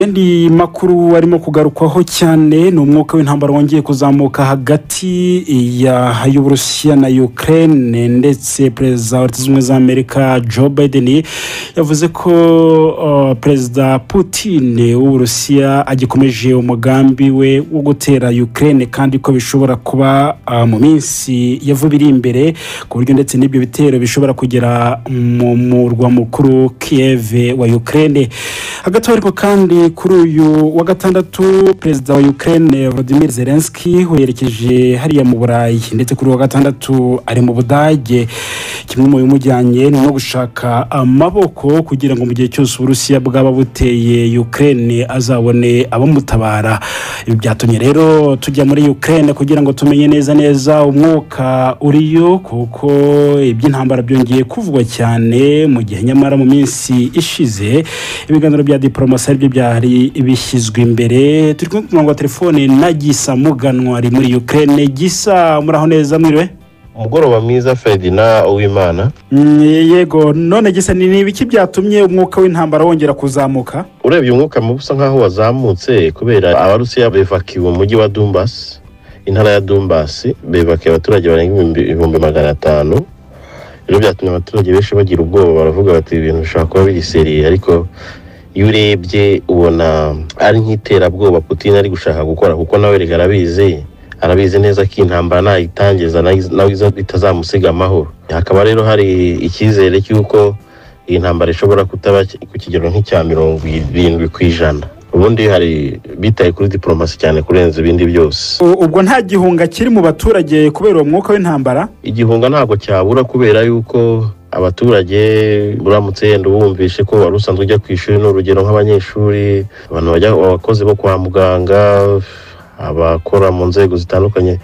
andi makuru arimo kugarukwaho cyane ni umwuka w'intambara wongeye kuzamuka hagati ya y'uburusiya na ukraine ndetse perezida wa leta zunze ubumwe za amerika joe biden yavuze ko uh, perezida putin w'uburusiya agikomeje umugambi we wo gutera ukraine kandi ko bishobora kuba uh, mu minsi yavuba iri imbere ku buryo ndetse n'ibyo bitero bishobora kugera mu murwa mukuru kiev wa ukraine hagati aho ariko kandi kuri uyu wa gatandatu perezida wa ukraine vladimir zelenski werekeje hariya mu burayi ndetse kuri uyu wa gatandatu ari mu budage kimwe mu bimujyanye ni no gushaka amaboko kugira ngo mu gihe cyose uburusiya bwaba buteye ukraine azabone abamutabara ibi byatumye rero tujya muri ukraine kugira ngo tumenye neza neza umwuka uriyo kuko iby'intambara byongeye kuvugwa cyane mu gihe nyamara mu minsi ishize ibiganiro bya diporomasi aribyo bya byari bishyizwe imbere turi kumwe ku murongo wa telefone na gisa muganwa ari muri ukraine gisa muraho neza mwiriwe umugoroba mwiza ferdina uwimana yego none gisa ni ibiki byatumye umwuka w'intambara wongera kuzamuka urebye umwuka mubi usa nkaho wazamutse kubera abarusiya bevakiwe umujyi wa dumbasi intara ya dumbasi bevakiye abaturage barenga ibihumbi magana atanu rero byatumye abaturage benshi bagira ubwoba baravuga bati ibintu bishobora kuba biri seriye ariko iyo urebye ubona ari nk'iterabwoba putin ari gushaka gukora kuko nawe reka arabizi arabizi neza ko intambara nayitangiza nawe itazamusiga amahoro hakaba rero hari icyizere cy'uko iyi ntambara ishobora kutaba ku kigero nk'icya mirongo irindwi ku ijana ubundi hari bitaye kuri diporomasi cyane kurenza ibindi byose ubwo nta gihunga kiri mu baturage kubera uwo mwuka w'intambara igihunga ntabwo cyabura kubera yuko abaturage uramutse yenda ubumvishe ko wari usanzwe ujya ku ishuri ni urugero nk'abanyeshuri abantu bajya abakozi bo kwa muganga abakora mu nzego zitandukanye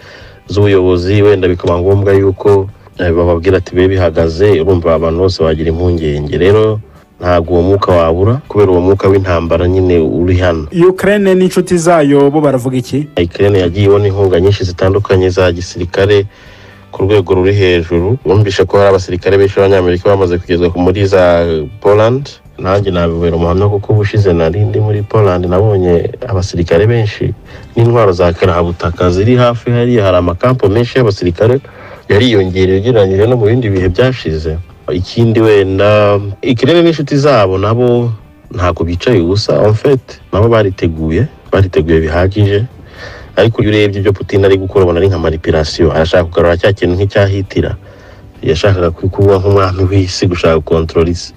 z'ubuyobozi wenda bikaba ngombwa yuko bababwira ati be bihagaze urumva abantu bose bagira impungenge rero ntabwo uwo mwuka wabura kubera uwo mwuka w'intambara nyine uri hano ukraine n'inshuti zayo bo baravuga iki ukraine yagiye ibona inkunga nyinshi zitandukanye za gisirikare ku rwego ruri hejuru bumvishe ko hari abasirikare benshi b'abanyamerika bamaze kugezwa muri za poland nanjye nabibera umuhamya kuko ubushize nari ndi muri poland nabonye abasirikare benshi n'intwaro za karabutaka ziri hafi hariya hari amakampo menshi y'abasirikare yariyongereye ugereranyije no mu bindi bihe byashize ikindi wenda ikirere n'inshuti zabo nabo ntabwo bicaye ubusa omfete nabo bariteguye bariteguye bihagije ariko iyo urebye ibyo putin ari gukora ubona ari nka maripirasiyo arashaka kugarura cya kintu nk'icyahitira yashakaga kuba nk'umwami w'isi gushaka kontorora isi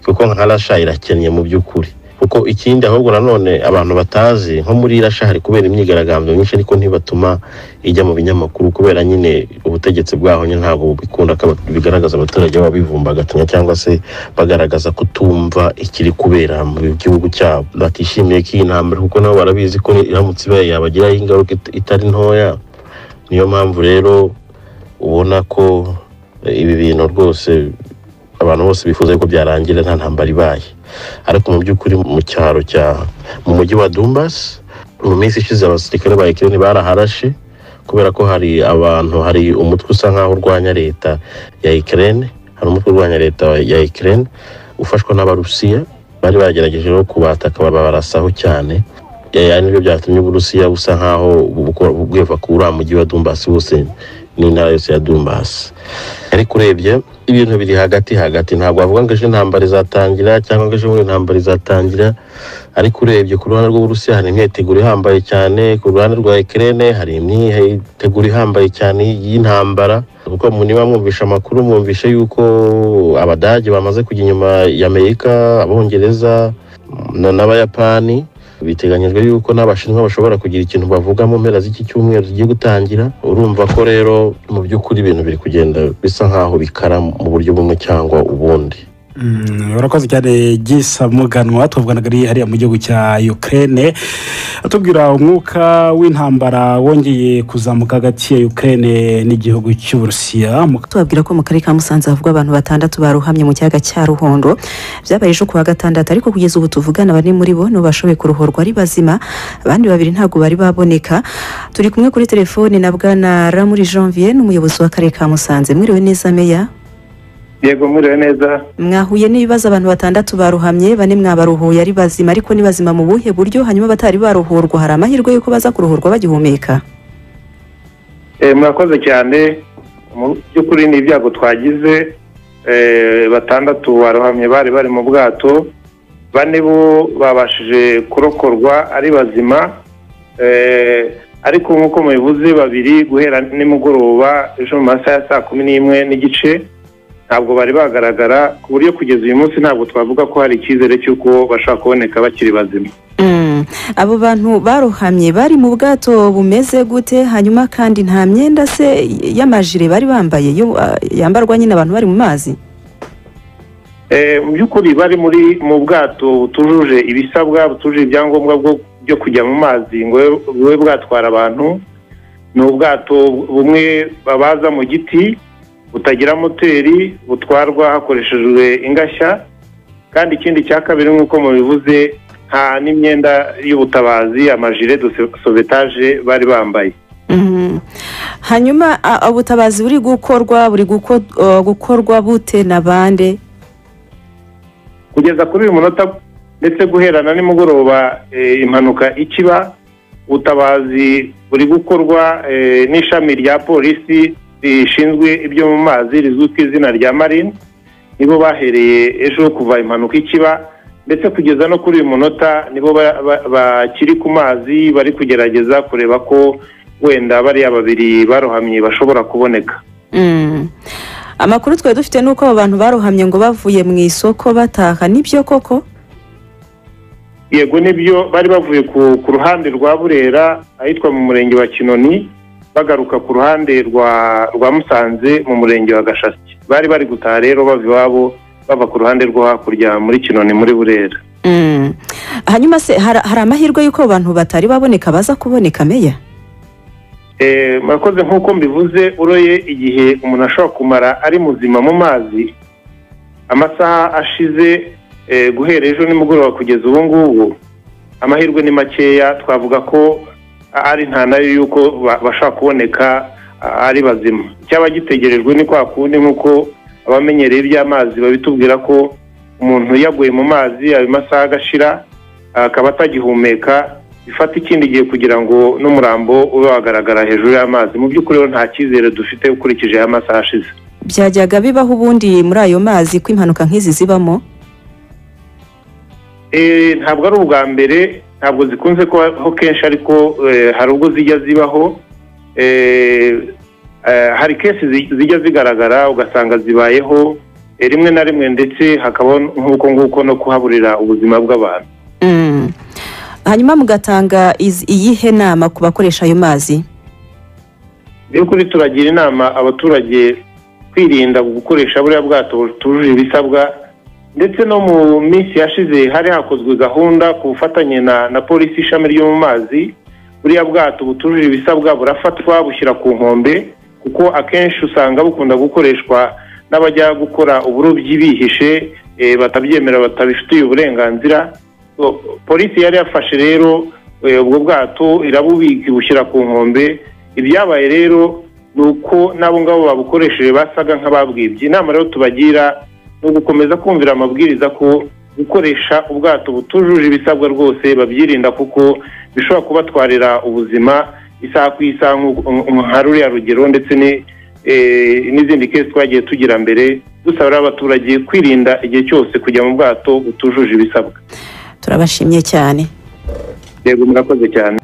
kuko nka rasha irakennye mu by'ukuri kuko ikindi ahubwo nanone abantu batazi nko muri rasha hari kubera imyigaragambyo myinshi ariko ntibatuma ijya mu binyamakuru kubera nyine ubutegetsi bwaho ntabwo bikunda bigaragaza abaturage baba bivumbagatanya cyangwa se bagaragaza kutumva ikiri kubera mu gihugu cyabo batishimiye ko iyi ntambara kuko nabo barabizi ko iramutse ibaye yabagiraho ingaruka itari ntoya niyo mpamvu rero ubona ko ibi bintu rwose abantu bose bifuza yuko byarangira nta ntambara ibaye ariko mu by'ukuri mu cyaro cya mu mujyi wa dumbasi mu minsi ishize abasirikare ba ekireni baraharashe kubera ko hari abantu hari umutwe usa nk'aho urwanya leta ya ekireni hari umutwe urwanya leta ya ekireni ufashwa n'abarusiya bari bagerageje rero kubataka babarasaho cyane ari nibyo byatumye uburusiya busa nk'aho bweva ku uriya mujyi wa dumbasi wose n'intara yose ya dumbasi ariko urebye ibintu biri hagati hagati ntabwo wavuga ngo ejo intambara izatangira cyangwa ngo ejo intambara izatangira ariko urebye ku ruhande rw'uburusiya hari imyiteguro ihambaye cyane ku ruhande rwa ekirene hari imyiteguro ihambaye cyane y'intambara kuko niba mwumvisha amakuru mwumvishe yuko abadage bamaze kujya inyuma y'amerika abongereza n'abayapani biteganyijwe yuko n'abashinwa bashobora kugira ikintu bavuga mu mpera z'iki cyumweru zigiye gutangira urumva ko rero mu by'ukuri ibintu biri kugenda bisa nk'aho bikara mu buryo bumwe cyangwa ubundi urakoze cyane gisa muganwa tuvuganaga hariya mu gihugu cya ukraine atubwira umwuka w'intambara wongeye kuzamuka hagati ya ukraine n'igihugu cy'uburusiya tubabwira ko mu karere ka musanze havugwa abantu batandatu baruhamye mu kiyaga cya ruhondo byabaye ejo ku wa gatandatu ariko kugeza ubu tuvugana bane muri bo nibo bashoboye kuruhorwa ari bazima abandi babiri ntabwo bari baboneka turi kumwe kuri telefone na bwana ramuri janvier n'umuyobozi w'akarere ka musanze mwiriwe neza meya yego muriwe neza mwahuye n'ibibazo abantu batandatu baruhamye bane mwabaruhuye ari bazima ariko ni bazima mu buhe buryo hanyuma batari baruhurwa hari amahirwe y'uko baza kuruhurwa bagihumeka Eh, murakoze cyane mu by'ukuri ni ibyago twagize Eh, batandatu barohamye bari bari mu bwato bane bo babashije kurokorwa ari bazima Eh, ariko nk'uko mubivuze babiri guhera nimugoroba ejo mu masaha ya saa kumi n'imwe n'igice ntabwo bari bagaragara ku buryo kugeza uyu munsi ntabwo twavuga ko hari icyizere cy'uko bashobora kuboneka bakiri bazima Mm. abo bantu barohamye bari mu bwato bumeze gute hanyuma kandi nta myenda se y'amajire bari bambaye yo ah, yambarwa nyine abantu bari mu mazi Eh, mu by'ukuri bari muri mu bwato butujuje ibisabwa butujuje ibyangombwa bwo- byo kujya mu mazi ngo bube- bube bwatwara abantu ni ubwato bumwe babaza mu giti butagira moteri butwarwa hakoreshejwe ingashya kandi ikindi cya kabiri nk'uko mubivuze nta n'imyenda y'ubutabazi amajire dusovetaje bari bambaye Mhm. hanyuma ah, ah, ubutabazi buri gukorwa buri guko- ah, gukorwa bute na bande kugeza kuri uyu munota ndetse guhera na nimugoroba eh, impanuka ikiba ubutabazi buri gukorwa eh, n'ishami rya polisi rishinzwe ibyo mu mazi rizwi ku izina rya marine nibo bahereye ejo kuva impanuka ikiba ndetse kugeza no kuri uyu munota nibo ba- ba- bakiri ku mazi bari kugerageza kureba ko wenda bariya babiri barohamye bashobora kuboneka Mm. amakuru twari dufite ni uko abo bantu barohamye ngo bavuye mu isoko bataha nibyo koko yego nibyo bari bavuye ku, ku ruhande rwa burera ahitwa mu murenge wa kinoni bagaruka ku ruhande rwa rwa musanze mu murenge wa gashaki bari bari gutaha rero bava iwabo bava ku ruhande rwo hakurya muri kinoni muri burera Mm. hanyuma se hari hari amahirwe y'uko abo bantu batari baboneka baza kuboneka meya Eh, murakoze nk'uko mbivuze uroye igihe umuntu ashobora kumara ari muzima mu mazi amasaha ashize eh, guhera ejo nimugoroba kugeza ubu ngubu amahirwe ni makeya twavuga ko a- ari nta nayo y'uko ba- bashobora kuboneka a- ari bazima icyaba gitegerejwe ni kwa kundi nk'uko abamenyereye iby'amazi babitubwira ko umuntu yaguye mu mazi ayo masaha agashira akaba atagihumeka bifata ikindi gihe kugira ngo n'umurambo ube wagaragara hejuru y'amazi mu by'ukuri rero nta cyizere dufite ukurikije aya masaha ashize byajyaga bibaho ubundi muri ayo mazi ko impanuka nk'izi zibamo Eh, ntabwo ari ubwa mbere ntabwo zikunze kubaho kenshi ariko eh, hari ubwo zijya zibaho Eh, eh, hari kenshi zijya zigaragara ugasanga zibayeho eh, rimwe na rimwe ndetse hakabaho nk'uko nguko no kuhaburira ubuzima bw'abantu Mm. hanyuma mugatanga iz- iyihe nama ku bakoresha ayo mazi by'ukuri turagira inama abaturage kwirinda gukoresha buriya bwato butujuje ibisabwa ndetse no mu minsi yashize hari hakozwe gahunda ku bufatanye na, na polisi ishami ryo mu mazi buriya bwato butujuje ibisabwa burafatwa bushyira ku nkombe kuko akenshi usanga bukunda gukoreshwa n'abajya gukora uburobyi bihishe eh, batabyemera batabifitiye uburenganzira So, polisi yari yafashe rero eh, ubwo bwato irabubika ibushyira ku nkombe ibyabaye rero ni uko n'abo ngabo babukoresheje basaga nk'ababwibye inama rero tubagira ni ugukomeza kumvira amabwiriza ko gukoresha ubwato butujuje ibisabwa rwose babyirinda kuko bishobora kubatwarira ubuzima isaha ku isaha nk'u- nka ruriya rugero ndetse ni- eh, n'izindi kesi twagiye tugira mbere dusaba rero abaturage kwirinda igihe cyose kujya mu bwato butujuje ibisabwa turabashimye cyane yego murakoze cyane